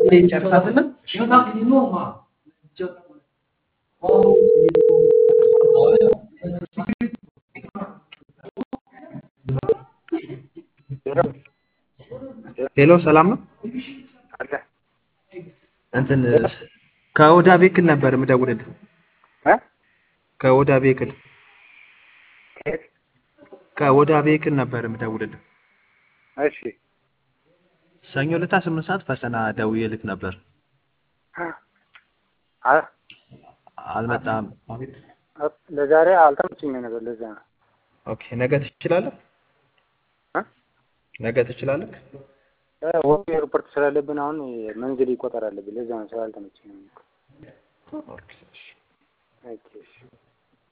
ጨርሳትና ሄሎ ሰላም ነው አለ እንትን ከኦዳ ቤክል ነበር የምደውልልህ እ ከኦዳ ቤክል ከየት? ከኦዳ ቤክል ነበር የምደውልልህ እሺ ሰኞ ዕለት ስምንት ሰዓት ፈተና ደውዬልህ ነበር አ አልመጣም ለዛሬ አልተመቸኝም ነበር። ለዛ ነው ኦኬ ነገ ትችላለህ እ ነገ ትችላለህ ወ ሪፖርት ስላለብን አሁን መንገድ ይቆጠር አለብን። ለዛ ነው ስላልተመቸኝ ነው። ኦኬ እሺ ኦኬ እሺ